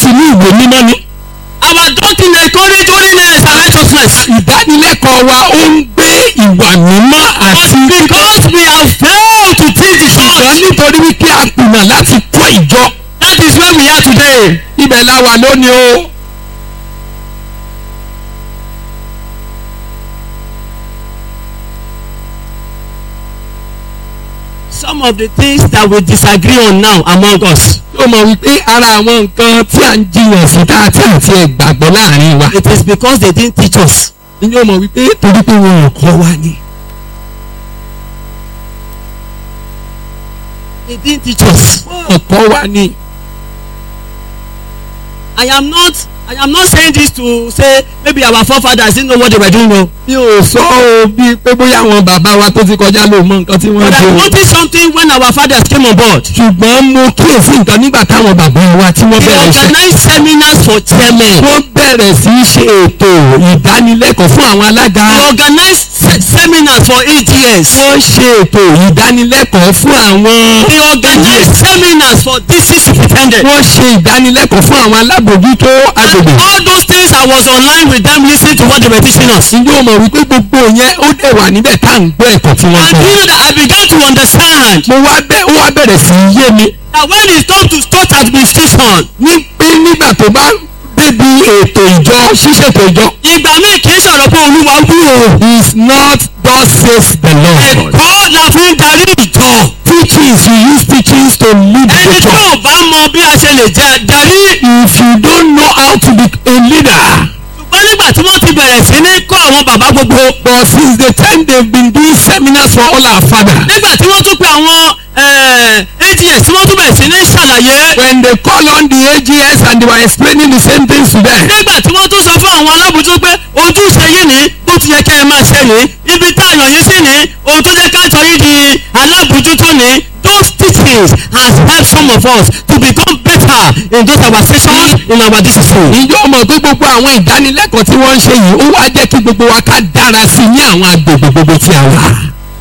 inú ìwé mímọ́ ni. Our doctrine encourage holiness and righteousness. ìdánilẹ́kọ̀ọ́ wa ó ń gbé ìwà mímọ́ àti But because we have failed to teach the ṣùgbọ́n church, nítorí wípé a kùnà láti kọ́ ìjọ that is where we are today. ibẹ̀ la wà lónìí o. Some of the things that we disagree on now among us, ó mọ̀ wípé ara àwọn nǹkan tí à ń jiyàn sí tá a ti àti ẹ̀ gbàgbọ́ láàrin wa. it is because they didn't teach us. ní ó mọ̀ wípé torí pé wọn ò kọ́ wa ni. They didn't teach us. wọn ò kọ́ wa ni. I am not I am not saying this to say maybe our forefathers didn't know what they were doing o. mi ò sọ ọ́ bíi pé bóyá àwọn bàbá wa tó ti kọjá ló mọ nǹkan tí wọ́n But ṣe I o. noticed something when our fathers came on board. ṣùgbọ́n mo kíyèsí nǹkan nígbà táwọn bàbá wa tí wọ́n They bẹ̀rẹ̀ ṣe. organized seminars for chairmen. wọ́n bẹ̀rẹ̀ sí í ṣe ètò ìdánilẹ́kọ̀ọ́ fún àwọn alága. They organized se seminars for AGS. wọ́n ṣe ètò ìdánilẹ́kọ̀ọ́ fún àwọn. They organized seminars for district superintendent. wọ́n ṣe ìdánilẹ́kọ̀ọ́ fún àwọn alábòójútó And agbègbè. all those things I was online with them listening to what they were teaching us. ǹjẹ́ o mọ̀ wípé gbogbo yẹn ó dẹ̀ wà níbẹ̀ tá à ń gbọ́ ẹ̀kọ́ tí wọ́n And kọ́. you know that I began to understand mo wá bẹ́ ó wá bẹ̀rẹ̀ sí í yé mi. that when it comes to church administration, ní pé nígbà tó bá débi ètò ìjọ ṣíṣètò ìjọ. ìgbà míì kì í sọ̀rọ̀ pé olúwa wú o. is not thus says the Lord. ẹ̀kọ́ la fi ń darí ìjọ. teachings you use teachings to lead the ẹni tí church. ò bá mọ bí a ṣe lè jẹ darí. if you don't know how to be a leader. ṣùgbọ́n nígbà tí wọ́n ti bẹ̀rẹ̀ sí ní kọ́ àwọn bàbá gbogbo. but since the time they been doing seminars for all our fathers. nígbà tí wọ́n tún pe àwọn eh, AGS tí wọ́n tún bẹ̀rẹ̀ sí ní ṣàlàyé. when they call on the AGS and they were explaining the same things to them. nígbà tí wọ́n tún sọ fún àwọn alábòójútó pé ojúṣe yìí ní bó ti yẹ kẹ́ ẹ máa ṣe ní ibi tá a yàn yín sí ní ohun tó jẹ́ ká sọ yín di alábòójútó ní those teachings has helped some of us to become better in those our sessions in our discipline. ìjọ mọ̀ pé gbogbo àwọn ìdánilẹ́kọ̀ọ́ tí wọ́n ń ṣe yìí ó wá jẹ́ kí gbogbo wa ká dára sí i ní àwọn agbègbè gbogbo tí a wà.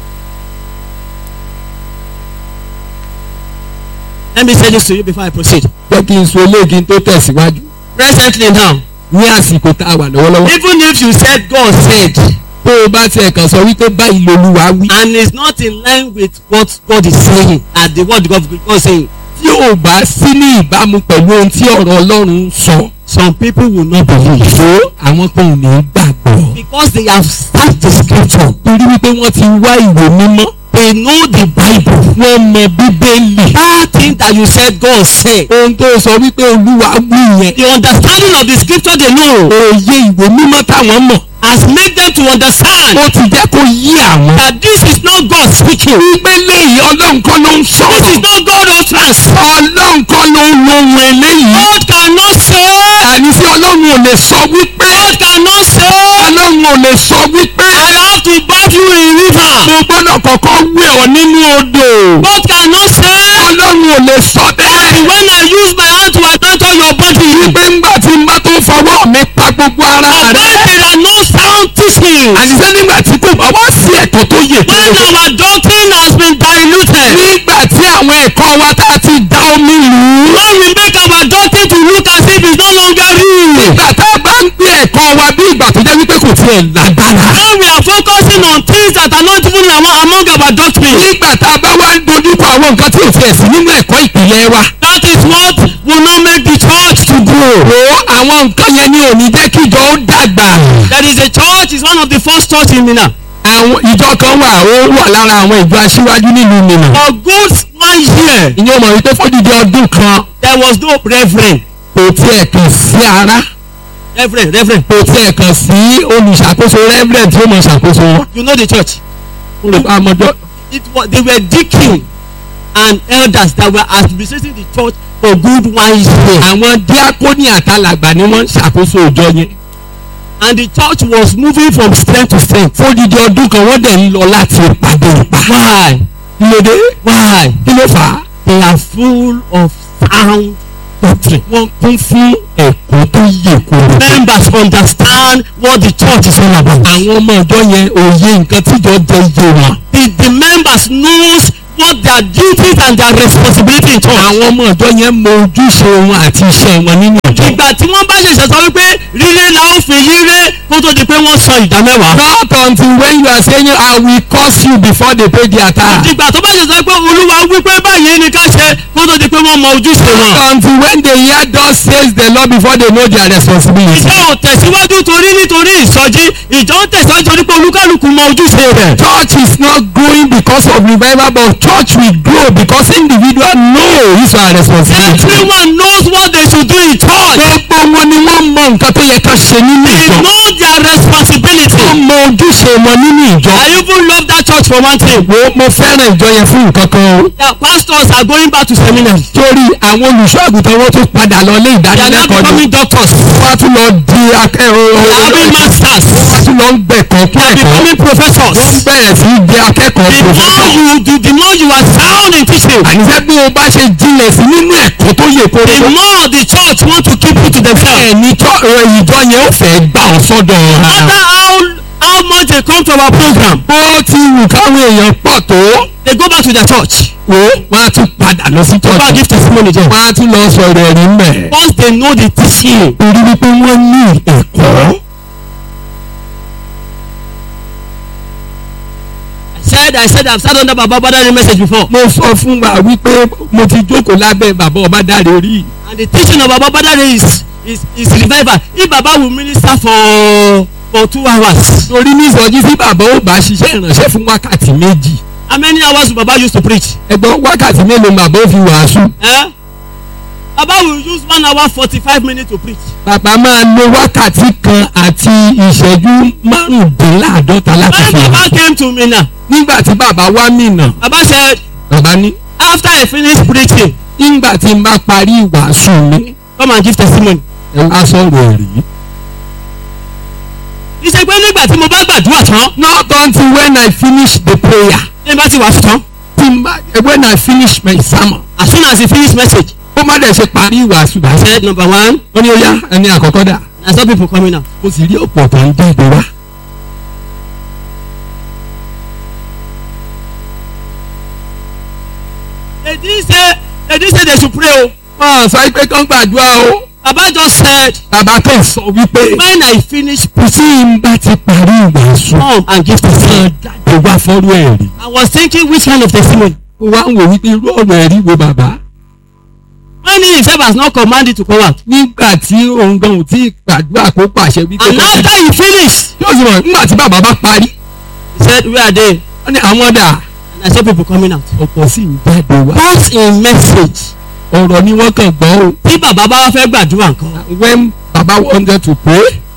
let me say this to you before I proceed. jẹ́ kí n sọ eléyìí tó tẹ̀síwájú. presently now ní àsìkò tá a wà lọ́wọ́lọ́wọ́. even if you said God said tó o bá tiẹ̀ kàn sọ wípé báyìí lolúwa wí. and it's not in line with what God is saying and the word God God is saying tí ò bá sí ní ìbámu pẹ̀lú ohun tí ọ̀rọ̀ ọlọ́run ń sọ. some people will not believe. tó àwọn kan ò ní gbàgbọ́. because they have searched the scripture torí wípé wọ́n ti wá ìwé mímọ́. they know the bible wọ́n mọ bíbélì. that thing that you said God said ohun tó sọ wípé olúwa wí yẹn. the understanding of the scripture they know òye ìwé mímọ́ táwọn mọ̀. has made them to understand ó ti jẹ́ kó yí àwọn. that this is not God speaking wípé léyìí ọlọ́run kọ́ ló ń this is sọ̀rọ̀. not God utterance ọlọ́run kọ́ ló ń lo ohun eléyìí. God cannot say àní sí ọlọ́run ò lè sọ wípé. God cannot say ọlọ́run ò lè sọ wípé. I have to bath you in river mo gbọ́dọ̀ kọ́kọ́ wẹ̀ ọ́ nínú odò. God cannot say ọlọ́run ò lè sọ bẹ́ẹ̀. when I use my hand to anoint all your body wípé ńgbà tí n bá tó fọwọ́ mi pa gbogbo ara when rẹ̀. there are no sound teachings àníṣe nígbà tí kò bá wá sí ẹ̀kọ́ tó yè tó when yẹ. our doctrine has been diluted nígbà tí àwọn ẹ̀kọ́ wa tá a ti da omi lù ú. when we make our doctrine to look as if it's no longer real nígbà tá a bá ń gbé ẹ̀kọ́ wa bí ìgbà tó jẹ́ wípé kò tiẹ̀ lágbára. when we are focusing on things that are not even among, among our doctrine nígbà tá a bá wá ń dojúkọ àwọn nǹkan tí ò tiẹ̀ sí nínú ẹ̀kọ́ ìpìlẹ̀ wa. that is what will not make the church to grow wo àwọn nǹkan yẹn ni ò ní jẹ́ kí ìjọ ó dàgbà. there is a church is one of the first church in Minna àwọn ìjọ kan wà ó wà lára àwọn ìjọ aṣíwájú nílùú Minna. for good one year ìyẹn ò mọ̀ wípé fọ́dídé ọdún kan there was no reverend kò tiẹ̀ kàn sí ara reverend reverend kò tiẹ̀ kàn sí olùṣàkóso reverend tí ó mọ̀ ṣàkóso wọn. you know the church mo rò pé àmọ́jọ́ it was they were deacon and elders that were administrating the church for good one year àwọn díákónì àtàlàgbà ni wọ́n ń ṣàkóso ìjọ yẹn. and the church was moving from strength to strength fódìdí ọdún kan wọ́n dẹ̀ ń lọ láti ìpàdé ìpà. why kí ló dé? why kí ló fà á? they are full of sound doctrine wọ́n kún fún ẹ̀kọ́ tó yè kúrò. members understand what the church is all about àwọn ọmọ ìjọ yẹn òye nǹkan tíjọ jẹ iye wọn. the the members knows what their duties and their responsibility in church. àwọn ọmọ ìjọ yẹn mọ ojúṣe wọn àti iṣẹ́ wọn nínú ìjọ. ìgbà tí wọ́n bá ṣẹ̀ṣẹ̀ sọ wípé ríré la ó fi ríré kó tó di pé wọ́n sọ ìdá mẹ́wàá. not until when you are saying I will curse you before they pay their tax. ìgbà tó bá ṣẹ̀ṣẹ̀ sọ pé olúwa wípé báyìí ni ká ṣe kó tó di pé wọ́n mọ ojúṣe wọn. not until when they hear thus says the Lord before they know their responsibility. ìjọ ò tẹ̀síwájú torí nítorí ìsọjí ìjọ ń tẹ̀síwájú torí pé olúkálùkù mọ ojúṣe rẹ̀. church is not growing because of revival but church will grow because individual know his or her responsibility. everyone knows what they should do in church. gbogbo wọn ni wọ́n mọ nǹkan tó yẹ ká ṣe nínú they ìjọ. know their responsibility. wọ́n mọ ojúṣe wọn nínú ìjọ. I even love that church for one thing. wo mo fẹ́ràn ìjọ yẹn fún nǹkan kan o. their pastors are going back to seminary. torí àwọn olùṣọ́ àgùntàn wọn tún padà lọ lé they are now ìdánilẹ́kọ̀ọ́ ni. becoming doctors. wọ́n á tún lọ di akẹ́rọ. they are having masters. wọ́n á tún lọ ń gbẹ̀kọ́ kún they are ẹ̀kọ́. becoming professors. wọ́n bẹ̀rẹ̀ sí í di akẹ́kọ̀ọ́ the more professor. you do the more you are sound in teaching. àníṣe bí o bá ṣe jinlẹ̀ sí nínú ẹ̀kọ́ tó yẹ kó the more the church want to keep you to themselves. ẹni tó ẹ, ìjọ yẹn ó fẹ́ gbà ọ́ sọ́dọ̀ no ara. matter how how much they come to our program bó ti wù káwọn èèyàn pọ̀ tó they go back to their church. wo wọ́n á tún padà lọ sí go and church. give testimony there. wọ́n á tún lọ sọ̀rọ̀ ẹ̀rí mẹ́. once they know the teaching. torí wípé wọ́n ní ẹ̀kọ́. I said I said I have sat under baba badari message before. mo sọ fún wa wípé mo ti jókòó lábẹ́ bàbá ọba dáre orí. and the teaching of baba badari is is is revival if baba will minister for for two hours. torí ní ìsọjí sí bàbá ó bá ṣiṣẹ́ ìrànṣẹ́ fún wákàtí méjì. how many hours will baba use to preach. ẹgbọ́n wákàtí mélòó bàbá ó fi wàásù. Eh? baba will use one hour forty-five minutes to preach. bàbá máa lo wákàtí kan àti ìṣẹ́jú márùndínláàdọ́ta láti when fi baba wàásù. came to mina nígbà tí bàbá wá mìnà baba said bàbá ní after I finish preaching nígbà tí n bá parí ìwàásù mi come and give testimony. ẹ wá sọ̀rọ̀ ẹ̀rí. ìṣe pé nígbà tí mo bá gbàdúrà tán not until when I finish the prayer ní bá ti wàásù tán tí n bá when I finish my sermon as soon as he finish message ó má dẹ̀ ṣe parí ìwàásù bá I ṣe. said number one ó ní ó yá ẹni àkọ́kọ́ dà I saw people coming out. mo sì rí ọ̀pọ̀ tó ń jáde wá. they didn't say they didn't say they should pray o. wọ́n á sọ pé kán gbàdúrà o. baba just said bàbá kan sọ wípé when I finish tí n bá ti parí ìwàásù come and give testimony. kan jáde wá fọ́rú ẹ̀rí. I was thinking which kind of testimony. ó wá ń wò wípé irú ọ̀rọ̀ ẹ̀rí wo bàbá. when he himself has not commanded to come out. nígbà tí òun gan ò tí ì gbàdúrà kó pàṣẹ wípé and kó jáde. after he finish yóò sì mọ̀ nígbà tí bàbá bá parí. he said where are they wọ́n ní àwọn dà and I saw people coming out. ọ̀pọ̀ sì ń jáde wá. both in message. ọ̀rọ̀ ni wọ́n kàn gbọ́ o. tí bàbá bá wá fẹ́ gbàdúrà nǹkan. when baba wanted to pray